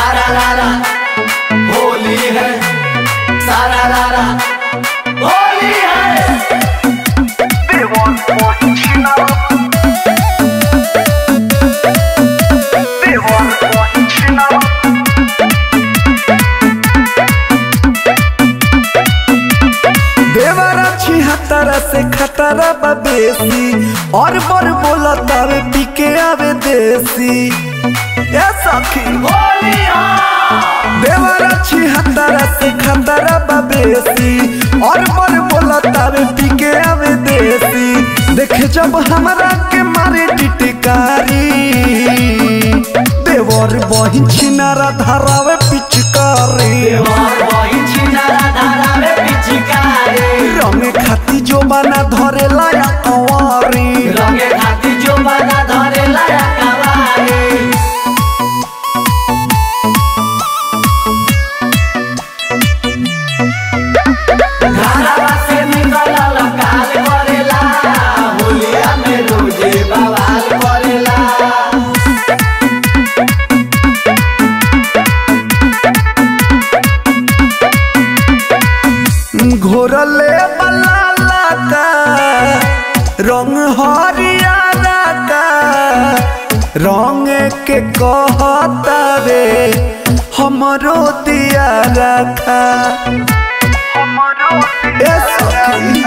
सारा रारा होली है सारा रारा होली है देवरा छिहत्तरा से खतरा बा बेसी और बर बोला तावे पी के आवे देसी ए सखी होली देवरा छिहत्तरा से खतरा बा बेसी और बर बोला तावे पी के आवे देसी देखे जब हमरा के मारे टिटकारी देवर बहिन छिनारा धरावे पिचकारी और वही छिनारा धारा में पिचकारी रंगे खाती जो बना धरे लाया कंवारी रंगे खाती जो बना धरे लाया कवारी घरवा से निकलल काल करेला होलिया में रोजे बवाल करेला घोरले बला लाका रंग हरियारा का रंग के कहता रे हमरो दिया रखा ए सखी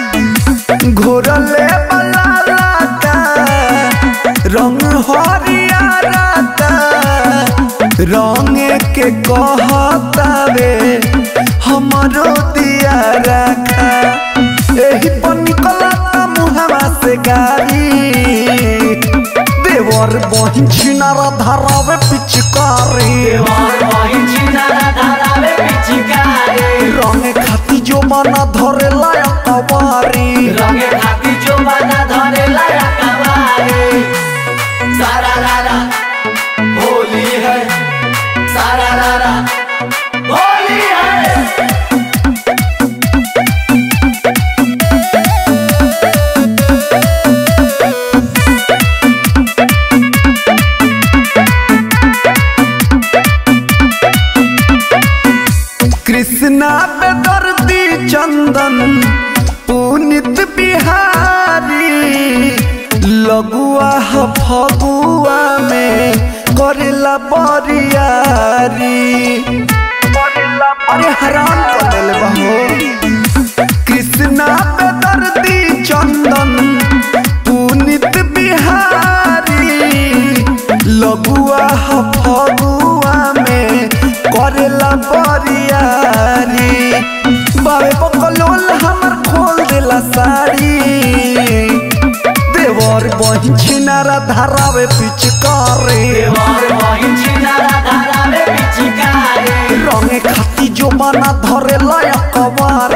घोरले बला लाका रंग हरियारा का रंग के कहता रे हमरो दिया रखा एही पर निकला मुहवा से गाड़ी देवर बहिन छिनारा धरावे पिचकारी और वही छिनारा धारा में पिचकारी रंग खाती जो मना धरे लाया कवारी रंगे खाती जो बना धरे लाया कवारी सारा रारा होली है सारा रारा होली है कृष्णा पे दर्दी चंदन पुनित बिहारी लगुआ ह फगुआ में करेला बरियारी अरे हराम कर दिल बहो कृष्णा पे दर्दी चंदन पुनित बिहारी लगुआ ह फगुआ में करेला बरियारी बाबे बकलोल हमर खोल देला साड़ी देवर बहिन छिनारा धरावे पिचकारी और वही छिनारा धारा में पिचकारी रंगे खाती जो बना धरे लाया कवार